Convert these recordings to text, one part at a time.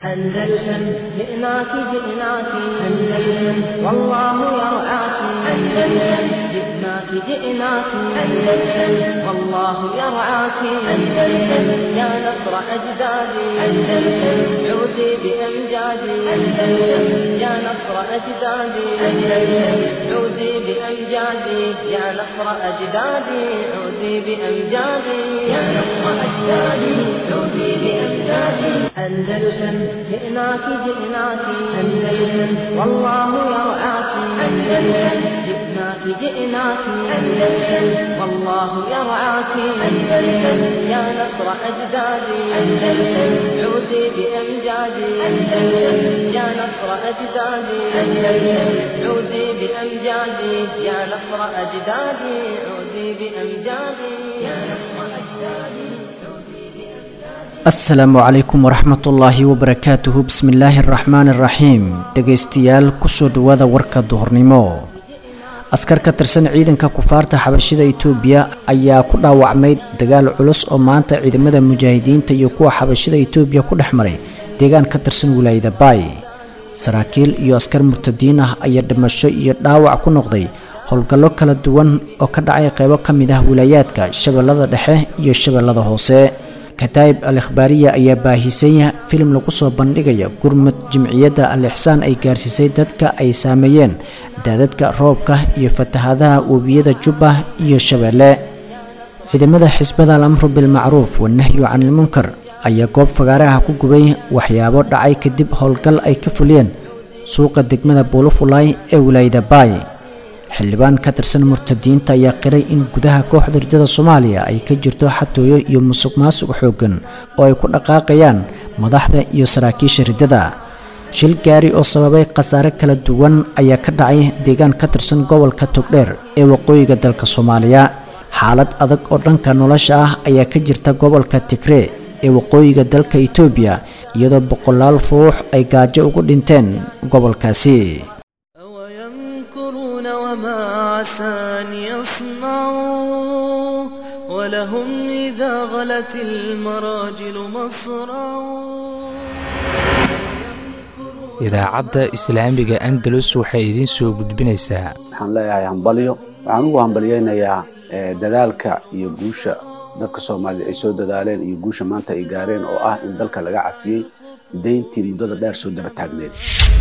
أندلسن جئناك جئناك أندلسن والله يرعاك أندلسن جئناك جئناك أندلسن والله يرعاك أندلسن يا نصر أجدادي أندلسن عودي بأمجادي أندلسن يا نصر أجدادي أندلسن عودي بأمجادي يا نصر أجدادي عودي بأمجادي يا نصر أجدادي عودي بأمجادي أندلسن جئناك جئناك أندلسن والله يرعاك أندلسن جئناك جئناك أندلسن والله يرعاك أندلسن يا نصر أجدادي أندلسن عودي بأمجادي أندلسن يا نصر أجدادي أندلسن عودي بأمجادي يا نصر أجدادي عودي بأمجادي يا نصر أجدادي asalaamu calaykum waraxmatullaahi wabarakaatuhu bismillaahi araxmaani araxiim dhegaystayaal kusoo dhawaada warka duhurnimo askar ka tirsan ciidanka kufaarta xabashida itoobiya ayaa ku dhaawacmay dagaal culus oo maanta ciidamada mujaahidiinta iyo kuwa xabashida itoobiya ku dhex maray deegaan ka tirsan wilaayada baay saraakiil iyo askar murtadiin ah ayaa dhimasho iyo dhaawac ku noqday howlgallo kala duwan oo ka dhacay qeybo ka mid ah wilaayaadka shabeellada dhexe iyo shabeellada hoose kataa'ib al ikhbaariya ayaa baahisay filim lagu soo bandhigaya gurmud jimciyadda al ixsaan ay gaarsiisay dadka ay saameeyeen daadadka roobka iyo fatahaadaha webiyada jubba iyo shabeelle ciidamada xisbada al amru bilmacruuf wanahyu canilmunkar ayaa goob fagaaraha ku gubay waxyaabo dhacay kadib howlgal ay ka fuliyeen suuqa degmada buulufulay ee wilaayada baay xildhibaan ka tirsan murtadiinta ayaa qiray in gudaha kooxda ridada soomaaliya ay ka jirto xatooyo iyo musuq maasuq xooggan oo ay ku dhaqaaqayaan madaxda iyo saraakiisha riddada shil gaari oo sababay khasaare kala duwan ayaa ka dhacay deegaan ka tirsan gobolka togdheer ee waqooyiga dalka soomaaliya xaalad adag oo dhanka nolosha ah ayaa ka jirta gobolka tigree ee waqooyiga dalka itoobiya iyadoo boqolaal ruux ay gaajo ugu dhinteen gobolkaasi وما عسى أن يصنعوا ولهم إذا غلت المراجل مصرعوا idaacadda islaamiga andalus waxay idiin soo gudbinaysaa waxaan leeyahay hambalyo waxaan ugu hambalyaynayaa dadaalka iyo guusha dadka soomaaliyed ay soo dadaaleen iyo guusha maanta ay gaareen oo ah in dalka laga cafiyey deyntii muddada dheer soo daba taagneed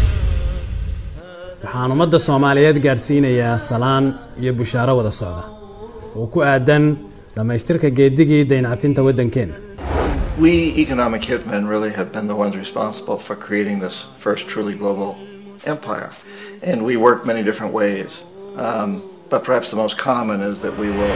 waxaan ummadda soomaaliyeed gaadhsiinayaa salaan iyo bushaaro wada socda oo ku aadan dhammaystirka geedigii dayncafinta waddankeenna We economic hitmen really have been the ones responsible for creating this first truly global empire. And we work many different ways. Um, but perhaps the most common is that we will.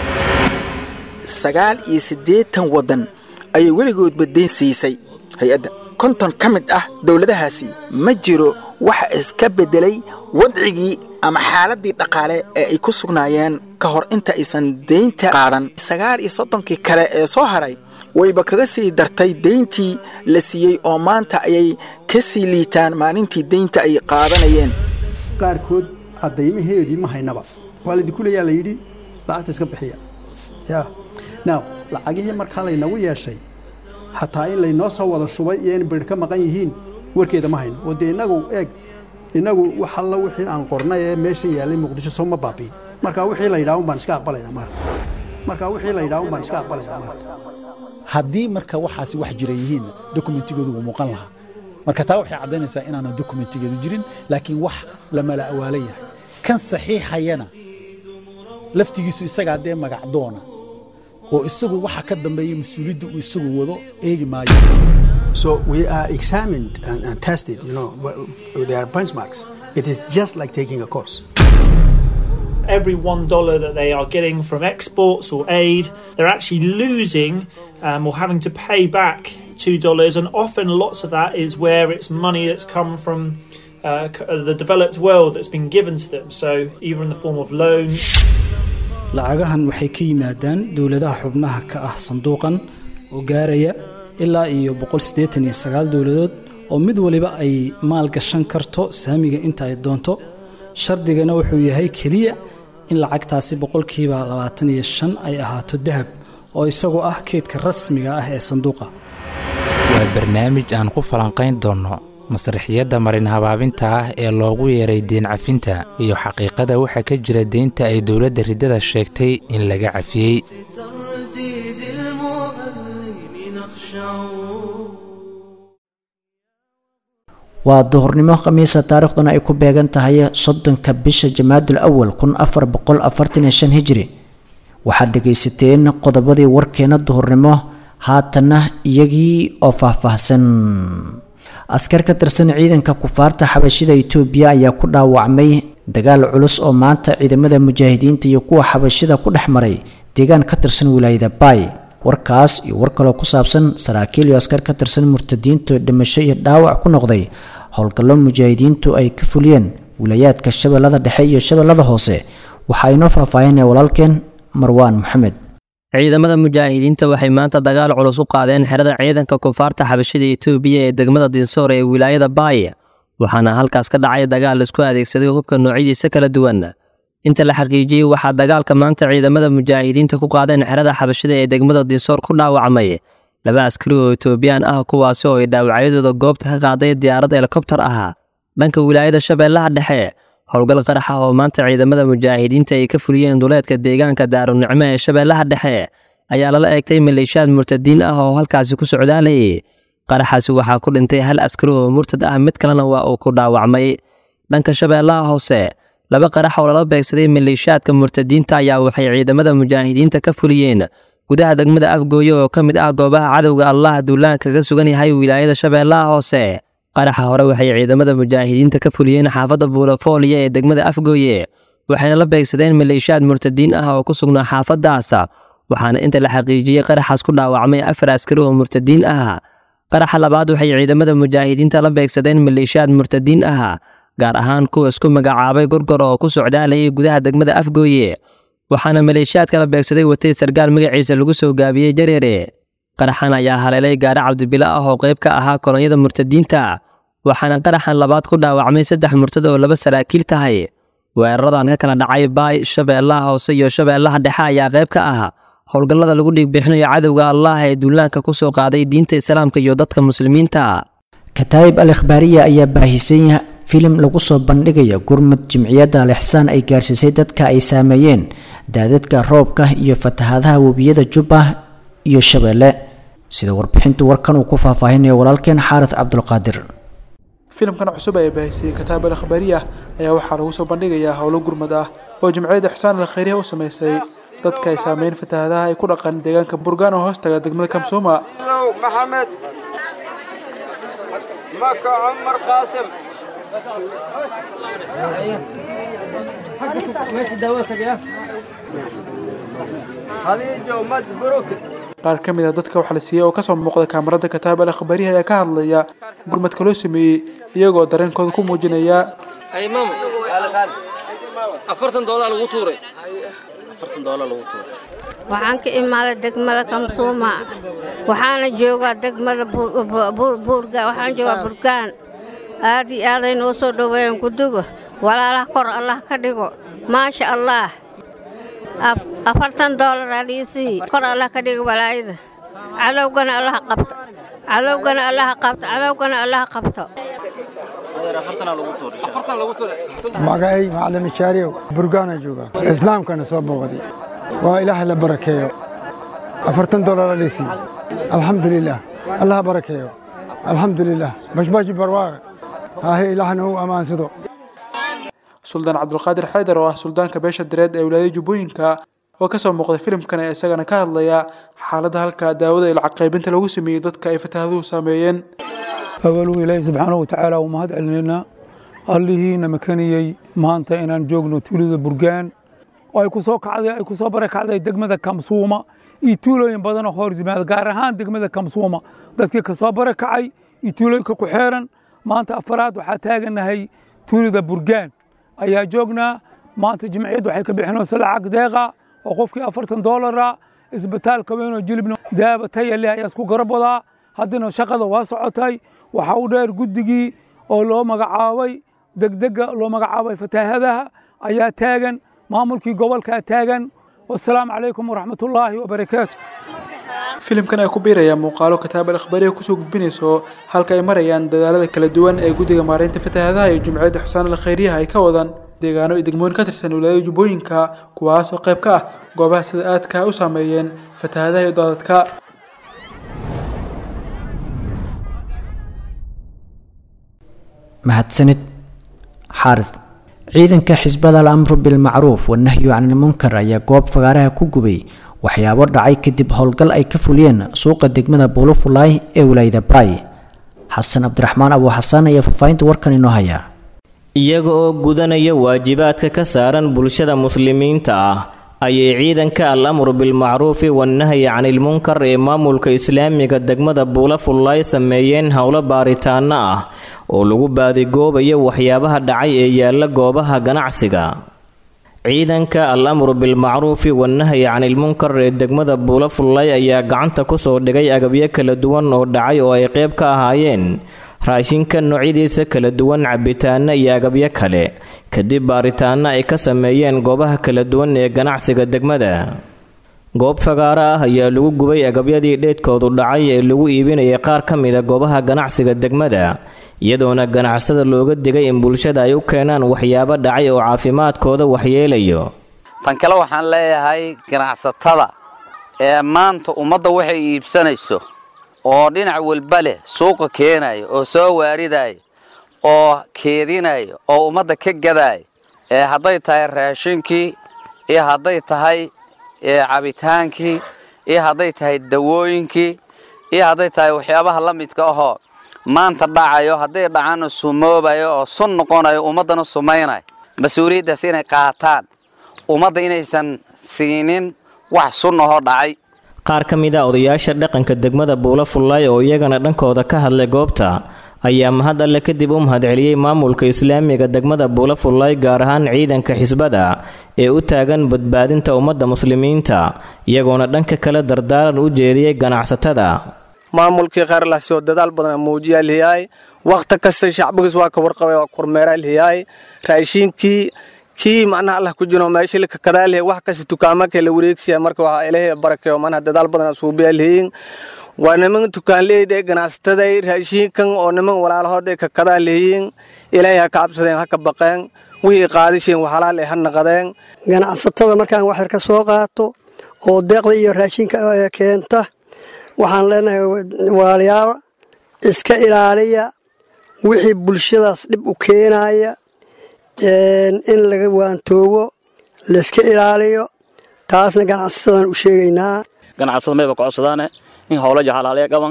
sagaal iyo siddeetan waddan ayay weligoodba deyn siisay hay-adda konton ka mid ah dowladahaasi ma jiro waxa iska beddelay wadcigii ama xaaladdii dhaqaale ee ay ku sugnaayeen ka hor inta aysan deynta qaadan sagaal iyo soddonkii kale ee soo haray wayba kaga sii dartay deyntii la siiyey oo maanta ayay ka sii liitaan maalintii deynta ay qaadanayeen qaarkood caddaymaheedii ma haynaba waa laydinku leeyaa la yidhi lacagta iska bixiya ya now lacagihii markaa laynagu yeeshay xataa in laynoo soo wada shubay iyo in bir ka maqan yihiin warkeeda ma hayno oo dee innagu eeg innagu wax alla wixii aan qornay ee meesha yaallay muqdisho soo ma baabiin marka wixii la yidhaha un baan iska aqbalaynaa maarta marka wixii la yidhaha un baan iska aqbalaynaa maarta haddii marka waxaasi wax jira yihiinna dokumentigoodu wuu muuqan lahaa marka taa waxay caddaynaysaa inaana dokumentigeedu jirin laakiin wax la mala awaala yahay kan saxiixayana laftigiisu isagaa dee magacdoona oo isagu waxa ka dambeeya mas-uuliyadda uu isagu wado eegi maayo So we are examined and, and tested, you know, there are benchmarks. It is just like taking a course. Every one dollar that they are getting from exports or aid, they're actually losing um, or having to pay back two dollars, and often lots of that is where it's money that's come from uh, the developed world that's been given to them. So either in the form of loans. lacagahan waxay ka yimaadaan dowladaha xubnaha ka ah sanduuqan oo gaaraya ilaa iyo dowladood oo mid waliba ay maal gashan karto saamiga inta ay doonto shardigana wuxuu yahay keliya in lacagtaasi boqolkiiba labaatan iyo shan ay ahaato dahab oo isagu ah keydka rasmiga ah ee sanduuqa waa barnaamij aan ku falanqayn doonno masraxiyadda marin habaabinta ah ee loogu yeeray deen cafinta iyo xaqiiqada waxa ka jira deynta ay dowladda riddada sheegtay in laga cafiyey ترديد المهيمن اخشعوا waa duhurnimo khamiisa taariikhduna ay ku beegan tahay soddonka bisha jamaadul awal kun afar boqol afartan iyo shan hijri waxaad dhegaysateen qodobadii warkeena duhurnimo haatanna iyagii oo faahfaahsan askar ka tirsan ciidanka kufaarta xabashida itoobiya ayaa ku dhaawacmay dagaal culus oo maanta ciidamada mujaahidiinta iyo kuwa xabashida ku dhex maray deegaan ka tirsan wilaayada baay warkaas iyo war kaloo ku saabsan saraakiil iyo askar ka tirsan murtadiinta dhimasho iyo dhaawac ku noqday howlgallo mujaahidiintu ay ka fuliyeen wilayaadka shabeellada dhexe iyo shabeellada hoose waxaa inoo faahfaahinaya walaalkeen marwaan maxamed ciidamada mujaahidiinta waxay maanta dagaal culus u qaadeen xerada ciidanka kufaarta xabashida etoobiya ee degmada dinsoor ee wilaayada baaya waxaana halkaas ka dhacay dagaal laisku adeegsaday hubka noocyadiisa kala duwan inta la xaqiijiyey waxaa dagaalka maanta ciidamada mujaahidiinta ku qaadeen xerada xabashida ee degmada dinsoor ku dhaawacmay laba askari oo etoobiyaan ah kuwaasi oo ay dhaawacyadooda goobta ka qaaday diyaarad helikobtar ah dhanka wilaayada shabeellaha dhexe howlgal qarax ah oo maanta ciidamada mujaahidiinta ay ka fuliyeen duleedka deegaanka daarunicmo ee shabeellaha dhexe ayaa lala eegtay maleeshiyaad murtadiin ah oo halkaasi ku socdaalayay qaraxaasi waxaa ku dhintay hal askari oo murtad ah mid kalena waa uu ku dhaawacmay dhanka shabeellaha hoose laba qarax oo lala beegsaday maleeshiyaadka murtadiinta ayaa waxay ciidamada mujaahidiinta ka fuliyeen gudaha degmada afgooye oo ka mid ah goobaha cadowga allah duulaan kaga sugan yahay wilaayada shabeellaha hoose qaraxa hore waxay ciidamada mujaahidiinta ka fuliyeen xaafadda buulafooliya ee degmada afgooye waxayna la beegsadeen maleeshiyaad murtadiin ah oo ku sugnaa xaafaddaas waxaana inta la xaqiijiyey qaraxaas ku dhaawacmay afar askari oo murtadiin ah qaraxa labaad waxay ciidamada mujaahidiinta la beegsadeen maleeshiyaad murtadiin ah gaar ahaan kuwa isku magacaabay gorgor oo ku socdaalayay gudaha degmada afgooye waxaana maleeshiyaadka la beegsaday watay sargaal magaciisa lagu soo gaabiyey jareere qaraxan ayaa haleelay gaari cabdibilo ah oo qayb ka ahaa kolonyada murtadiinta waxaana qaraxan labaad ku dhaawacmay saddex murtad oo laba saraakiil tahay weeraradan ka kala dhacay baay shabeellaha hoose iyo shabeellaha dhexe ayaa qayb ka ah howlgallada lagu dhiigbixinayo cadowga allah ee duulaanka ku soo qaaday diinta islaamka iyo dadka muslimiinta kataa'ib al ikhbaariya ayaa baahisay filim lagu soo bandhigaya gurmud jimciyadda al ixsaan ay gaarsiisay dadka ay saameeyeen daadadka roobka iyo fatahaadaha webiyada jubba iyo shabeelle sida warbixintu warkan uu ku faahfaahinayo walaalkeen xaarid cabdulqaadir filimkan cusub ee baahisay kataab al akhbaariya ayaa waxaa lagu soo bandhigayaa howlo gurmad ah oo jimciyadda ixsaan al khayriya u sameysay dadka ay saameyn fatahaadaha ay ku dhaqan deegaanka burgaan oo hoostaga degmada kamsuuma maxamed maka cumar qaasim qaar ka mid a dadka wax la siiyey oo kasoo muuqda kaamarada kataab al akhbaariya ayaa ka hadlaya gurmadka loo sameeyey iyagoo dareenkooda ku muujinaya waxaan ka imaaday degmada kamsuuma waxaana joogaa degmada waxaan joogaa burgaan aad iyo aaday noo soo dhoweeyeen guduga walaalaha kor allah ka dhigo maasha allaah afartan doolar aliisii kor allah ka dhigo walaayada cadowgana allaha qabto cadowgana allaha qabto cadowgana allaha qabto magacay macalin mishaariyow burgaana jooga islaamkana soo booqday waa ilaahay la barakeeyo afartan doolar aliisii alxamdulilah allaha barakeeyo alxamdulilah bashbashi barwaaqa haahe ilaahna u ammaansado suldaan cabdulqaadir xaydar oo ah suldaanka beesha dareed ee wilaayada jubbooyinka oo kasoo muuqday filimkan ee isagana ka hadlaya xaaladda halka daawada ilca qaybinta lagu sameeyey dadka ay fataahaduhu saameeyeen awaluu ilaahi subxaanahu watacaala uu mahad celinaynaa allihiina makaniyey maanta inaan joogno tuulada burgaan oo ay ku soo kacday ay ku soo barakacday degmada kamsuuma iyo tuulooyin badanoo hor yimaada gaar ahaan degmada kamsuuma dadkii ka soo barakacay iyo tuulooyinka ku xeeran maanta afaraad waxaa taaganahay tuulada burgaan ayaa joognaa maanta jimciyaddu waxay ka bixinaysa lacag deeqa oo qofkii afartan doolara isbitaalka weynoo jilibna daaba taya leh ayaa isku garabadaa haddana shaqada waa socotay waxaa u dheer guddigii oo loo magacaabay degdega loo magacaabay fataahadaha ayaa taagan maamulkii gobolkaa taagan wasalaamu calaykum waraxmatullaahi wabarakaatu filimkan ay ku biirayaan muuqaalo kitaab al akhbaariya kusoo gudbinayso halka ay marayaan dadaalada kala duwan ee guddiga maareynta fatahaadaha iyo jumciyadda xusaan al khayriyaha ay ka wadaan deegaano iyo degmooyin ka tirsan wilaayada jubbooyinka kuwaas oo qayb ka ah goobaha sida aadka u saameeyeen fatahaadaha iyo daadadka mahadsanid xaarid ciidanka xisbada al-amru bilmacruuf wanahyu canilmunkar ayaa goob fagaaraha ku gubay waxyaabo dhacay kadib howlgal ay ka fuliyeen suuqa degmada buulufulaay ee wilaayada baay xasan cabdiraxmaan abu xasaan ayaa faahfaahinta warkan inoo haya iyaga oo gudanaya waajibaadka ka saaran bulshada muslimiinta ah ayay ciidanka al-amru bilmacruufi wannahyi canilmunkar ee maamulka islaamiga degmada buulafullaay sameeyeen howlo baaritaano ah oo lagu baadigoobayo waxyaabaha dhacay ee yaalla goobaha ganacsiga ciidanka al-amru bilmacruufi wannahyi canilmunkar ee degmada buulafullaay ayaa gacanta kusoo dhigay agabyo kala duwan oo dhacay oo ay qayb ka ahaayeen raashinka noocyadiisa kala duwan cabitaano iyo agabyo kale kadib baaritaano ay ka sameeyeen goobaha kala duwan ee ganacsiga degmada goob fagaaro ah ayaa lagu gubay agabyadii dheedkoodu dhacay ee lagu iibinayay qaar ka mida goobaha ganacsiga degmada iyadoona ganacsatada looga digay in bulshada ay u keenaan waxyaabo dhacay oo caafimaadkooda waxyeelayo tan kale waxaan leeyahay ganacsatada ee maanta ummadda waxay iibsanayso oo dhinac walba leh suuqa keenayo oo soo waaridayo oo keedinayo oo ummadda ka gadaayo ee hadday tahay raashinkii iyo hadday tahay cabitaankii iyo hadday tahay dawooyinkii iyo hadday tahay waxyaabaha la midka ahoo maanta dhacayo hadday dhacaanna sumoobayo oo sun noqonayo ummaddana sumaynayo mas-uuliyaddaas inay qaataan ummadda inaysan siinin wax sun ahoo dhacay qaar ka mid a odayaasha dhaqanka degmada buulafullaay oo iyagana dhankooda ka hadlay goobta ayaa mahad alle kadib u mahadceliyey maamulka islaamiga degmada buulafullaay gaar ahaan ciidanka xisbada ee u taagan badbaadinta ummadda muslimiinta iyagoona dhanka kale dardaaran u jeediyey ganacsatada maamulkii khayrlaasi oo dadaal badan muujiyaa liyaay wakhti kasta shacbigiis waa ka warqabay waa kormeeraa liyaay raashiinkii kii macnaha allah ku jiro meesha la kakadaalihe wax kasta dukaamaka la wareegsiya marka waxaa ilahay barakeeyo manaha dadaal badan suubiya lihiin waa niman dukaanleyda ee ganacsatada raashiinkan oo niman walaalahood ay kakadaa lihiin ilaahay ha ka cabsadeen ha ka baqeen wixii qaadisheen waxalaal ay ha naqadeen ganacsatada markaan wax yar ka soo qaato oo deeqda iyo raashinka keenta waxaan leenahay walaalayaal iska ilaaliya wixii bulshadaas dhib u keenaya in laga waantoobo layska ilaaliyo taasna ganacsatadan u sheegaynaa ganacsada mayba ku codsadaane in howla jahalaalaya qaban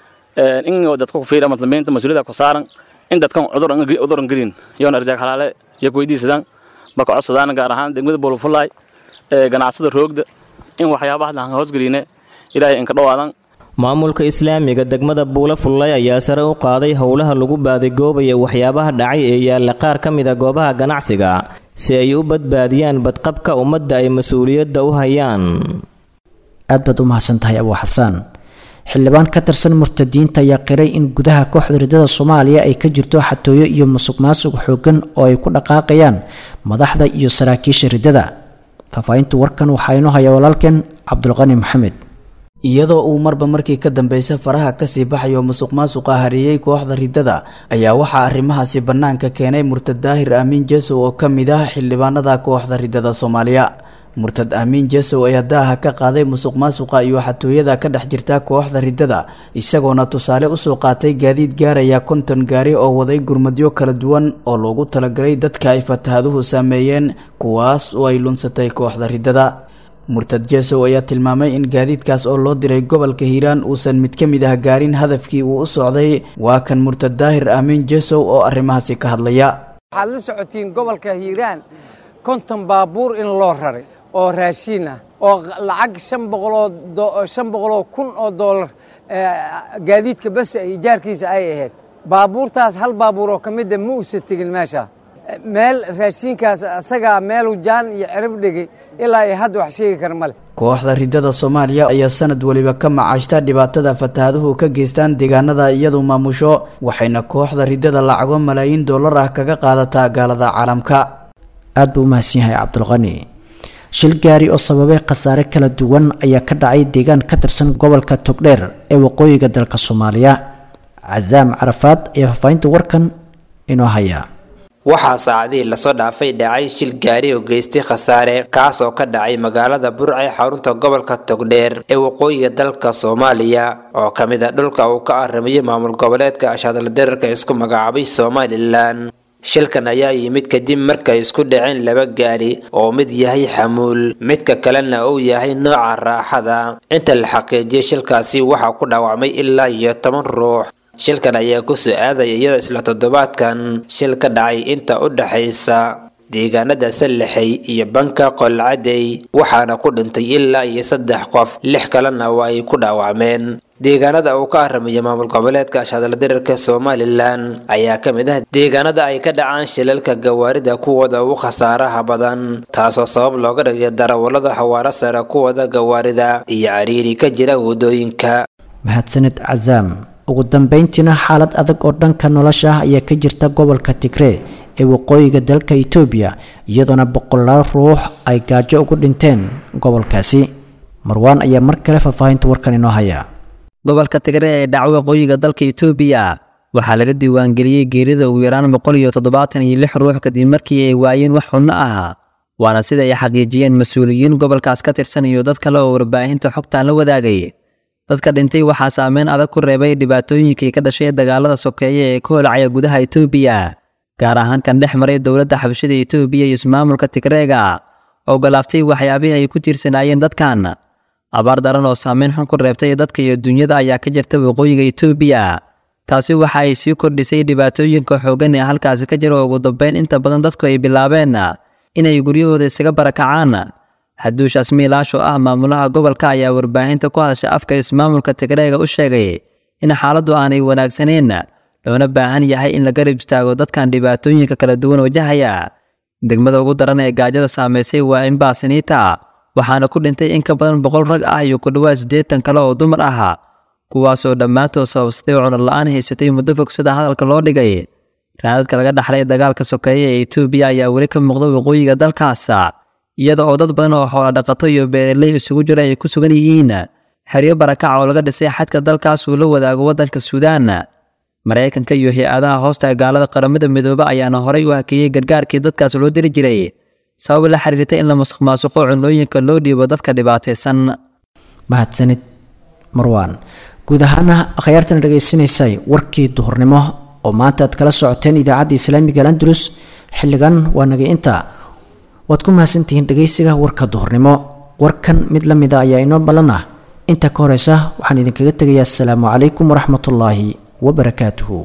in dadka ku fiira muslimiinta mas-uuliyada ku saaran in dadkan cuduran gelin yoona arjaag halaale iyo kuweydiisadaan ba ku codsadaan gaar ahaan degmada bolofulay ganacsada roogda in waxyaabaha aan hoosgeline ilaahay inka dhawaadan maamulka islaamiga degmada buulafullay ayaa sare u qaaday howlaha lagu baadigoobayo waxyaabaha dhacay ee yaalla qaar ka mida goobaha ganacsiga si ay u badbaadiyaan badqabka ummadda ay mas-uuliyadda u hayaan aad baad u mahadsan tahay abuu xasaan xildhibaan ka tirsan murtadiinta ayaa qiray in gudaha kooxda riddada soomaaliya ay ka jirto xatooyo iyo musuq maasuq xooggan oo ay ku dhaqaaqayaan madaxda iyo saraakiisha riddada faahfaahinta warkan waxaa inoo haya walaalkeen cabdulqani maxamed iyadoo uu marba markii ka dambaysa faraha kasii baxayo musuq maasuqa hareeyey kooxda riddada ayaa waxaa arrimahaasi bannaanka keenay murtad daahir aamiin jesow oo ka mid ah xildhibaanada kooxda riddada soomaaliya murtad aamiin jesow ayaa daaha ka qaaday musuq maasuqa iyo xatooyada ka dhex jirta kooxda riddada isagoona tusaale usoo qaatay gaadiid gaaraya konton gaari oo waday gurmadyo kala duwan oo loogu talagalay dadka ay fatahaduhu saameeyeen kuwaas oo ay lunsatay kooxda riddada murtad jesow ayaa tilmaamay in gaadiidkaas oo loo diray gobolka hiiraan uusan mid ka mid ah gaarin hadafkii uu u socday waa kan murtad daahir aamiin jesow oo arrimahaasi ka hadlaya waxaad la socotiin gobolka hiiraan konton baabuur in loo raray oo raashiin ah oo lacag shan boqoloo shan boqoloo kun oo doolar gaadiidka bas ijaarkiisa ay ahayd baabuurtaas hal baabuur oo ka mida ma uusa tegin meesha meel raashiinkaas asagaa meelu jaan iyo cirib dhigay ilaa ay hadda wax sheegi kara male kooxda riddada soomaaliya ayaa sanad weliba ka macaashta dhibaatada fatahaduhu ka geystaan deegaanada iyadu maamusho waxayna kooxda riddada lacago malaayiin dollar ah kaga qaadataa gaalada caalamka aad buu u mahadsan yahay cabdulqani shil gaari oo sababay khasaare kala duwan ayaa ka dhacay deegaan ka tirsan gobolka togdheer ee waqooyiga dalka soomaaliya casaam carafaad ayaa faafahinta warkan inoo haya waxaa saacadihii lasoo dhaafay dhacay shil gaari oo geystay khasaare kaas oo ka dhacay magaalada burca ee xarunta gobolka togdheer ee waqooyiga dalka soomaaliya oo ka mid a dhulka uu ka aramiyo maamul goboleedka ashadaldararka isku magacaabay somalilan shilkan ayaa yimid kadib markay isku dhaceen laba gaari oo mid yahay xamuul midka kalena uu yahay nooca raaxada inta la xaqiijiyay shilkaasi waxaa ku dhaawacmay ilaa iyo toban ruux shilkan ayaa kusoo aadaya iyadoo isla toddobaadkan shil ka dhacay inta u dhaxaysa deegaanada sallaxay iyo banka qolcadey waxaana ku dhintay ilaa iyo saddex qof lix kalena waa ay ku dhaawacmeen deegaanada uu ka aramiyo maamul goboleedka ashadaldirarka somalilan ayaa ka mid ah deegaanada ay ka dhacaan shilalka gawaarida kuwooda ugu khasaaraha badan taasoo sabab looga dhigay darawallada xawaaro sare kuwada gawaarida iyo cariiri ka jira waddooyinka mahadsanid casaam ugu dambeyntiina xaalad adag oo dhanka nolosha ah ayaa ka jirta gobolka tigree ee waqooyiga dalka itoobiya iyadoona boqolaal ruux ay gaajo ugu dhinteen gobolkaasi marwaan ayaa mar kale faahfaahinta warkan inoo haya gobolka tigree ee dhaca waqooyiga dalka itoobiya waxaa laga diiwaangeliyey geerida ugu yaraan boqol iyo toddobaatan iyo lix ruux kadib markii ay waayeen wax xunno ah waana sida ay xaqiijiyeen mas-uuliyiin gobolkaas ka tirsan iyo dad kale oo warbaahinta xogtaan la wadaagay dadka dhintay waxaa saameyn adag ku reebay dhibaatooyinkii ka dhashay dagaalada sokeeye ee ka holacaya gudaha itoobiya gaar ahaan kan dhex maray dowladda xabashada itoobiya iyo ismaamulka tigreega oo galaaftay waxyaabihii ay ku tiirsanaayeen dadkan abaar daran oo saameyn xun ku reebtay dadka iyo dunyada ayaa ka jirta waqooyiga itoobiya taasi waxa ay sii kordhisay dhibaatooyinka xooggan ee halkaasi ka jira oo ugu dambeyn inta badan dadku ay bilaabeen inay guryahooda isaga barakacaan xaduush asmiilaash oo ah maamulaha gobolka ayaa warbaahinta ku hadasha afka ismaamulka tigreega u sheegay in xaaladdu aanay wanaagsaneyn loona baahan yahay in la garab istaago dadkan dhibaatooyinka kala duwan wajahaya degmada ugu daran ee gaajada saamaysay waa imbaasiniita waxaana ku dhintay in ka badan boqol rag ah iyo ku dhowaad siddeetan kale oo dumar ah kuwaasoo dhammaantood sababsatay cunar la-aan haysatay muddo fog sida hadalka loo dhigay raadadka laga dhaxlay dagaalka sokeeye ee itoobiya ayaa weli ka muuqda waqooyiga dalkaas iyada oo dad badan oo xoola dhaqato iyo beeraley isugu jira ay ku sugan yihiin xeryo barakac oo laga dhisay xadka dalkaas uu la wadaago waddanka suudaan maraykanka iyo hay-adaha hoosta gaalada qaramada midoobe ayaana horay u hakeeyey gargaarkii dadkaas loo diri jiray sabab la xiriirta in la musuq maasuqo cunooyinka loo dhiibo dadka dhibaataysan mahadsanid marwaan guud ahaana akhyaartan dhegaysanaysay warkii duhurnimo oo maanta aad kala socoteen idaacadda islaamiga alandalus xilligan waa nagay inta waad ku mahadsantihiin dhegaysiga warka duhurnimo warkan mid la mida ayaa inoo ballan ah inta ka horeysa waxaan idinkaga tegayaa asalaamu calaykum waraxmatullaahi wabarakaatuhu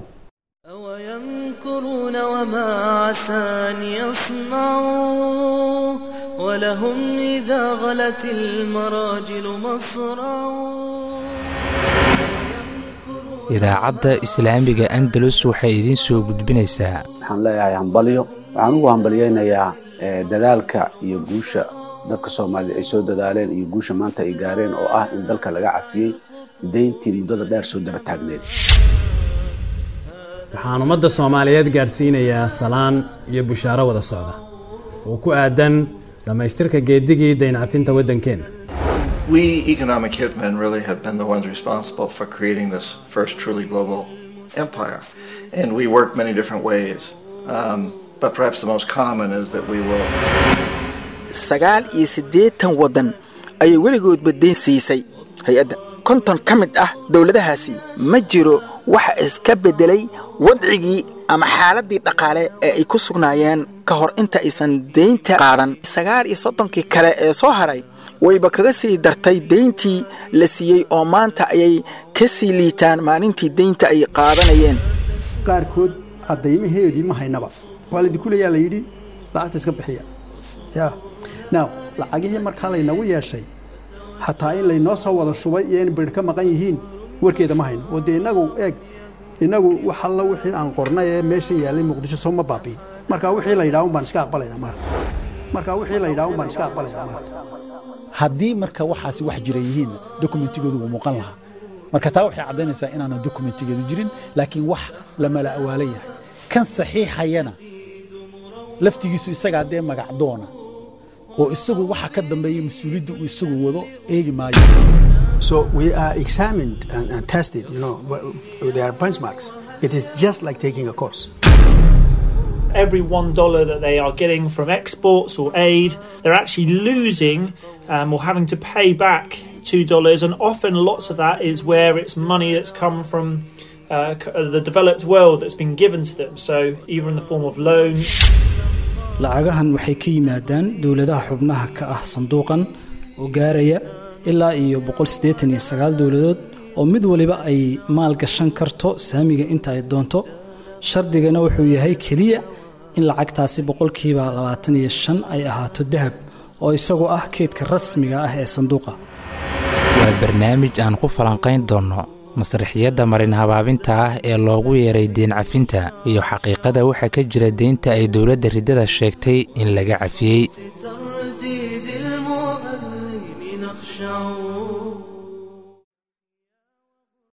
ويمكرون وما عسى أن يصنعوا ولهم إذا غلت المراجل مصرعوا idaacadda islaamiga andalus waxay idiin soo gudbinaysaa waxaan leeyahay hambalyo waxaan ugu hambalyaynayaa eh, dadaalka iyo guusha dadka soomaaliyed ay soo dadaaleen iyo guusha maanta ay gaareen oo ah in dalka laga cafiyey deyntii muddada dheer soo daba taagneed waxaan ummadda soomaaliyeed gaadhsiinayaa salaan iyo bushaaro wada socda oo ku aadan dhammaystirka geedigii dayn cafinta waddankeenna We economic hitmen really have been the ones responsible for creating this first truly global empire. And we work many different ways. Um, but perhaps the most common is that we will sagaal iyo siddeetan waddan ayay weligoodba deyn siisay hay-adda konton ka mid ah dowladahaasi ma jiro waxa iska beddelay wadcigii ama xaaladdii dhaqaale ee ay ku sugnaayeen ka hor inta aysan deynta qaadan sagaal iyo soddonkii kale ee soo haray wayba kaga sii dartay deyntii la siiyey oo maanta ayay ka sii liitaan maalintii deynta ay qaadanayeen qaarkood caddaymaheedii ma haynaba waa laydinku leeyaa la yidhi lacagta iska bixiya ya now lacagihii markaa laynagu yeeshay xataa in laynoo soo wada shubay iyo in bir ka maqan yihiin warkeeda ma hayno oo dee innagu eeg innagu wax alla wixii aan qornay ee meesha yaallay muqdisho soo ma baabiin marka wixii la yidhaha un baan iska aqbalaynaa maarta marka wixii la yidhaha un baan iska aqbalaynaa maarta haddii marka waxaasi wax jira yihiin dokumentigoodu wuu muuqan lahaa marka taa waxay caddaynaysaa inaana dokumentigeedu jirin laakiin wax la mala awaala yahay kan saxiixayana laftigiisu isagaa dee magacdoona oo isagu waxa ka dambeeya mas-uuliyadda uu isagu wado eegi maayo So we are examined and, and tested, you know, there are benchmarks. It is just like taking a course. Every one dollar that they are getting from exports or aid, they're actually losing um, or having to pay back two dollars, and often lots of that is where it's money that's come from uh, the developed world that's been given to them. So either in the form of loans. lacagahan waxay ka yimaadaan dowladaha xubnaha ka ah sanduuqan oo gaaraya ilaa iyo dowladood oo mid waliba ay maal gashan karto saamiga inta ay doonto shardigana wuxuu yahay keliya in lacagtaasi boqolkiiba labaatan iyo shan ay ahaato dahab oo isagu ah keydka rasmiga ah ee sanduuqa waa barnaamij aan ku falanqayn doonno masraxiyadda marin habaabinta ah ee loogu yeeray deen cafinta iyo xaqiiqada waxa ka jira deynta ay dowladda riddada sheegtay in laga cafiyey